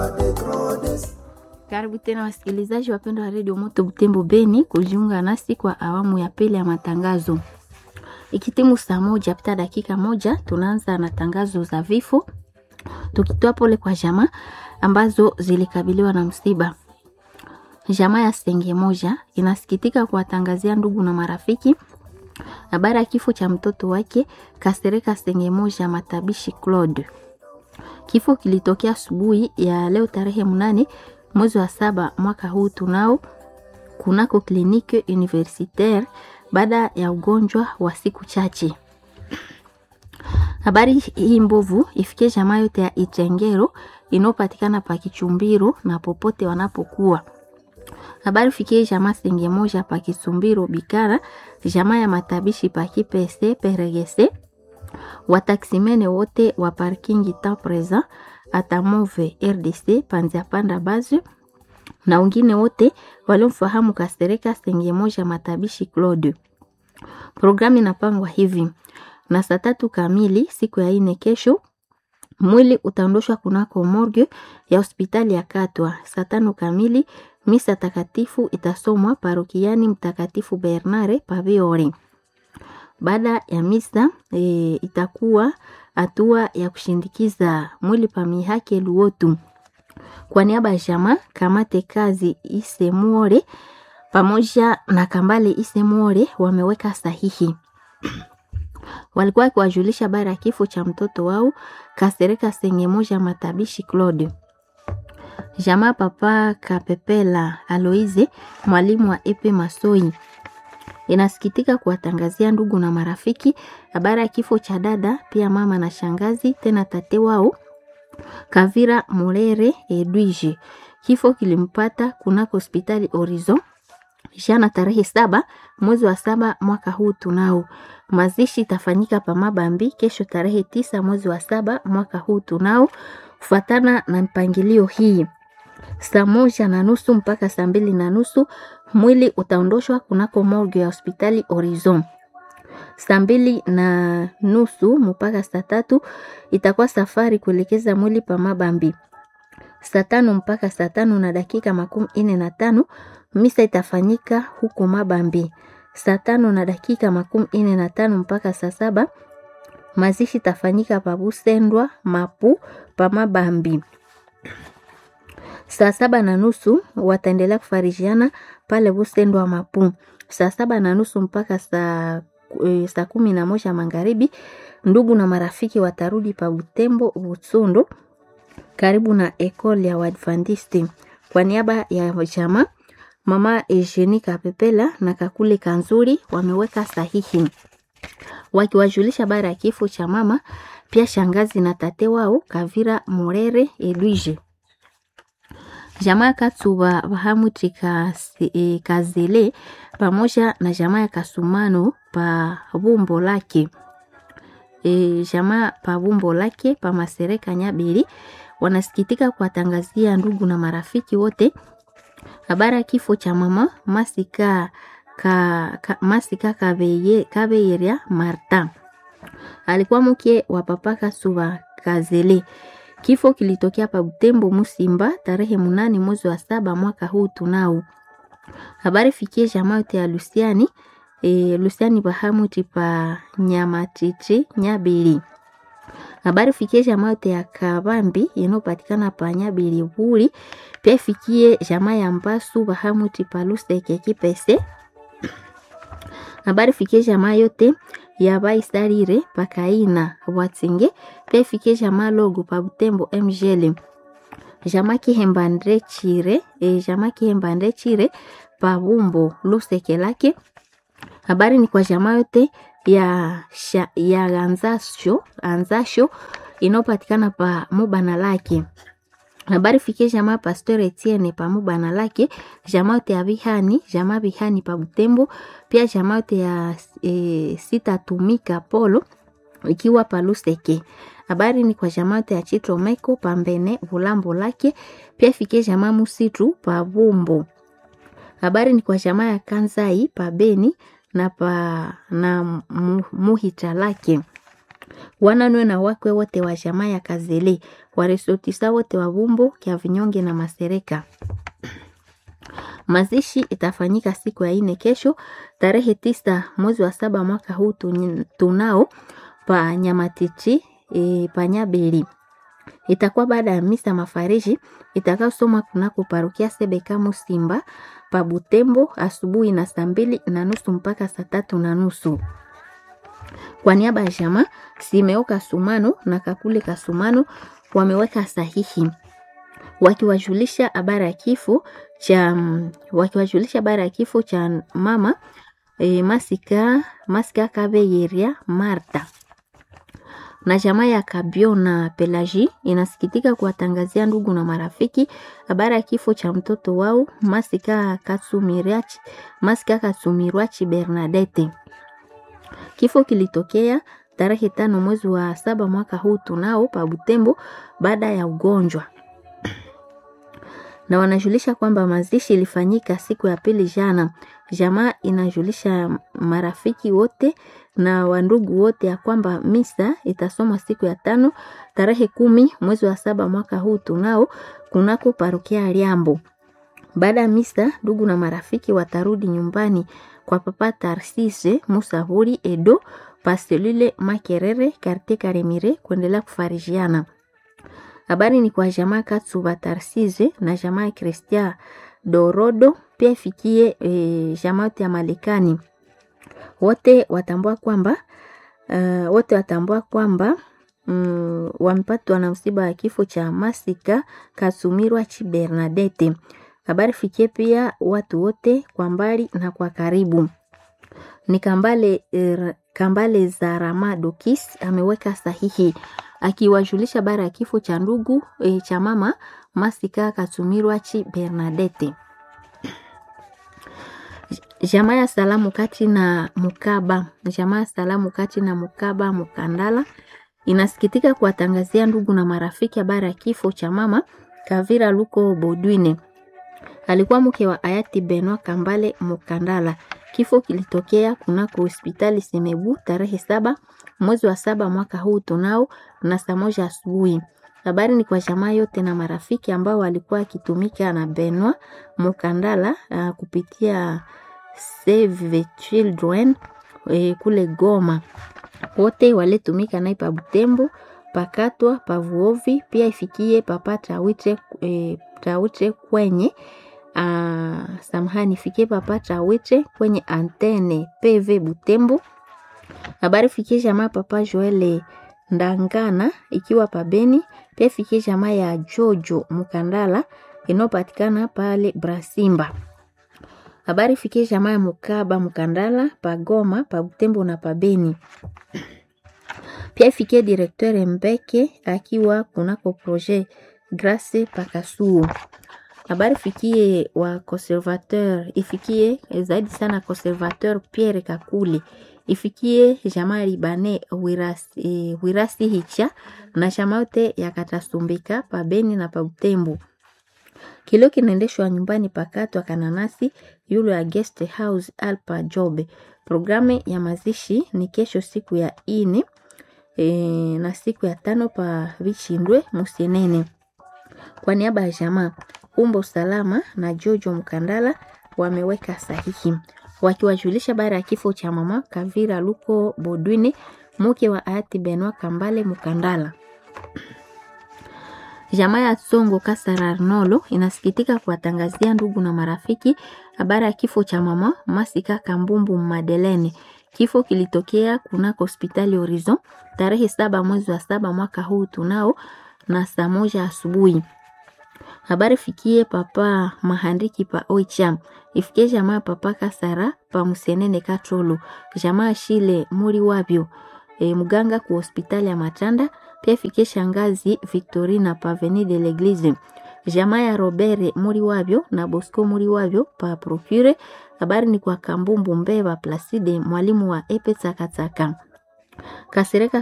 Karibu tena wasikilizaji wapendwa wa redio Moto Butembo Beni kujiunga nasi kwa awamu ya pili ya matangazo. Ikitimu saa moja pita dakika moja, tunaanza na tangazo za vifo, tukitoa pole kwa jamaa ambazo zilikabiliwa na msiba. Jamaa ya Senge moja inasikitika kuwatangazia ndugu na marafiki habari ya kifo cha mtoto wake Kasereka Senge moja Matabishi Claude. Kifo kilitokea asubuhi ya leo tarehe mnane mwezi wa saba mwaka huu tunao kunako kliniki universitaire baada ya ugonjwa wa siku chache. Habari hii mbovu ifikie jamaa yote ya Itengero inayopatikana pa Kichumbiro na popote wanapokuwa. Habari fikie jamaa Senge moja pa Kisumbiro Bikara, jamaa ya Matabishi pa Kipese Peregese, wataksimene wote wa parking ta present atamove RDC panzia panda bazi na wengine wote waliomfahamu Kasereka Senge moja Matabishi Claude. Programu inapangwa hivi na saa tatu kamili siku ya ine kesho mwili utaondoshwa kunako morgue ya hospitali ya Katwa. Saa tano kamili misa takatifu itasomwa parokiani Mtakatifu Bernare Paviore. Baada ya misa e, itakuwa hatua ya kushindikiza mwili pa mihake Luotu. Kwa niaba ya jamaa kamate kazi Isemuore pamoja na Kambale Isemuore wameweka sahihi walikuwa wakiwajulisha habari ya kifo cha mtoto wao Kasereka Senge moja Matabishi Claude. Jamaa papa Kapepela Aloize mwalimu wa Epe Masoi inasikitika kuwatangazia ndugu na marafiki habari ya kifo cha dada pia mama na shangazi tena tate wao Kavira Murere Edwige. Kifo kilimpata kunako hospitali Horizon jana tarehe saba mwezi wa saba mwaka huu tunao. Mazishi itafanyika pa Mabambi kesho tarehe tisa mwezi wa saba mwaka huu tunao, kufuatana na mpangilio hii saa moja na nusu mpaka saa mbili na nusu mwili utaondoshwa kunako morgue ya hospitali Horizon. Saa mbili na nusu mpaka saa tatu itakuwa safari kuelekeza mwili pa Mabambi. Saa tano mpaka saa tano na dakika makumi ine na tano misa itafanyika huko Mabambi. Saa tano na dakika makumi ine na tano mpaka saa saba mazishi itafanyika pa Busendwa Mapu pa Mabambi. Saa saba na nusu wataendelea kufarijiana pale Busendwa Mapu. Saa saba na nusu mpaka saa e, saa kumi na moja magharibi, ndugu na marafiki watarudi pa Butembo Butsundo, karibu na ekole ya Waadventiste. Kwa niaba ya jamaa mama Eugenie Kapepela na Kakule Kanzuri wameweka sahihi wakiwajulisha habari ya kifo cha mama pia shangazi na tate wao Kavira Murere Edwige. Jamaa Katsuba Bahamuti e, Kazele pamoja na jamaa ya Kasumano pa bumbo lake e, jamaa pa bumbo lake pa Masereka Nyabiri wanasikitika kuwatangazia ndugu na marafiki wote habari ya kifo cha mama Masika ka, ka, Masika Kabeye, Kabeyeria Marta alikuwa mke wa papa Kasuba Kazele. Kifo kilitokea pa Butembo Musimba tarehe munane mwezi wa saba mwaka huu tunao. Habari fikie jamaa yote ya Lusiani e, Lusiani Bahamuti pa Nyamatiti Nyabili. Habari fikie jamaa yote ya Kabambi inayopatikana pa Nyabili Buri. Pia fikie jamaa ya Mbasu Bahamuti pa Luseke Kipese. Habari fikie jamaa yote ya Baisarire pa Kaina Watsinge. Pia fikie jamaa Logo pa Butembo MGL. Jamaa Kihembandre Chire, e, jamaa Kihembandre Chire pa Bumbo Luseke lake. Habari ni kwa jamaa yote ya, sha, ya anzasho, anzasho inayopatikana pa Mubana lake. Habari fikie jamaa Pastor Etienne pa Mubana lake, jamaa yote ya Bihani, jamaa Bihani pa Butembo, pia jamaa yote ya e, Sitatumika Polo ikiwa pa Luseke. Habari ni kwa jamaa yote ya Chitro Meko pa Mbene Bulambo lake, pia fikie jamaa Musitu pa Bumbo. Habari ni kwa jamaa ya Kanzai pa Beni na pa na muhita lake wananwe na wakwe wote wa jamaa ya Kazele, waresotisa wote wa Bumbo, Kya Vinyonge na Masereka. Mazishi itafanyika siku ya ine kesho tarehe tisa mwezi wa saba mwaka huu tunao pa Nyamatichi e, pa Nyabeli. Itakuwa baada ya misa mafariji itakayosoma kunako parokia Sebeka Musimba pa Butembo asubuhi na saa mbili na nusu mpaka saa tatu na nusu. Kwa niaba ya jamaa Simeo Kasumano na Kakule Kasumano wameweka sahihi wakiwajulisha habari ya kifo cha wakiwajulisha habari ya kifo cha mama e, Masika Masika Kabeyeria Marta na jamaa ya Kabio na Pelaji inasikitika kuwatangazia ndugu na marafiki habari ya kifo cha mtoto wao Masika Katsumirachi Masika Katsumirwachi Bernadette. Kifo kilitokea tarehe tano mwezi wa saba mwaka huu tunao pa Butembo baada ya ugonjwa na wanajulisha kwamba mazishi ilifanyika siku ya pili jana. Jamaa inajulisha marafiki wote na wandugu wote ya kwamba misa itasomwa siku ya tano tarehe kumi mwezi wa saba mwaka huu tunao kunako parokia Liambo. Baada ya misa, ndugu na marafiki watarudi nyumbani kwa papa Tarsise Musahuri Edo Pastelule Makerere Karte Karemire kuendelea kufarijiana. Habari ni kwa jamaa Katsuba Tarsize na jamaa Kristia Dorodo pia ifikie e, jamaa ya Malekani. Wote watambua kwamba uh, wote watambua kwamba mm, wamepatwa na msiba wa kifo cha Masika Kasumirwa chi Bernadette. Habari fikie pia watu wote kwa mbali na kwa karibu. Ni Kambale er, Kambale Zarama Dokis ameweka sahihi akiwajulisha habari ya kifo cha ndugu e, cha mama Masika Katumirwa chi Bernadette. Jamaa ya salamu kati na Mukaba, jamaa ya salamu kati na Mukaba Mukandala inasikitika kuwatangazia ndugu na marafiki habari ya kifo cha mama Kavira Luko Bodwine. Alikuwa mke wa hayati Benwa Kambale Mukandala. Kifo kilitokea kunako hospitali Semebu tarehe saba mwezi wa saba mwaka huu tunao na saa moja asubuhi. Habari ni kwa jamaa yote na marafiki ambao walikuwa wakitumika na Benwa Mukandala uh, kupitia Save the Children e, kule Goma. Wote walitumika naye pa Butembo, pakatwa, pavuovi pia ifikie papa Tawite e, Tawite kwenye uh, samahani ifikie papa Tawite kwenye antene PV Butembo. Habari fikie jamaa papa Joele Ndangana ikiwa pabeni, pia fikie jamaa ya Jojo Mukandala inayopatikana pale Brasimba. Habari fikie jamaa ya Mukaba Mukandala pagoma pa Butembo na pabeni. Pia ifikie directeur Mbeke akiwa kunako projet Grace Pakasuo. Habari fikie wa conservateur, ifikie zaidi sana conservateur Pierre Kakule, ifikie jamaa Libane Wirasi, e, Wirasi Hicha na jamaa yote ya Katasumbika pabeni na pa Butembo. Kilio kinaendeshwa nyumbani pakatwa kananasi yule ya guest house Alpa Job. Programu ya mazishi ni kesho siku ya ine e, na siku ya tano pa Vichindwe Musenene. Kwa niaba ya jamaa Umbo Salama na Jojo Mkandala wameweka sahihi wakiwajulisha baada ya kifo cha mama Kavira Luko Bodwine mke wa hayati Benwa Kambale Mkandala. Jamaa ya Songo Kasara Arnolo inasikitika kuwatangazia ndugu na marafiki habari ya kifo cha mama Masika Kambumbu Madelene. Kifo kilitokea kunako hospitali Horizon tarehe saba mwezi wa saba mwaka huu tunao na saa moja asubuhi. Habari fikie papa mahandiki pa Oicham, ifikie jamaa papa Kasara pa Musenene Katolo, jamaa Shile muri wabyo e, mganga ku hospitali ya Matanda pia fikie shangazi Victorina pa Avenue de l'Eglise, jamaa ya Robert muri wabyo na Bosco muri wabyo pa Procure. Habari ni kwa Kambumbu Mbeba Placide mwalimu wa Epe Tsakatsaka Kasereka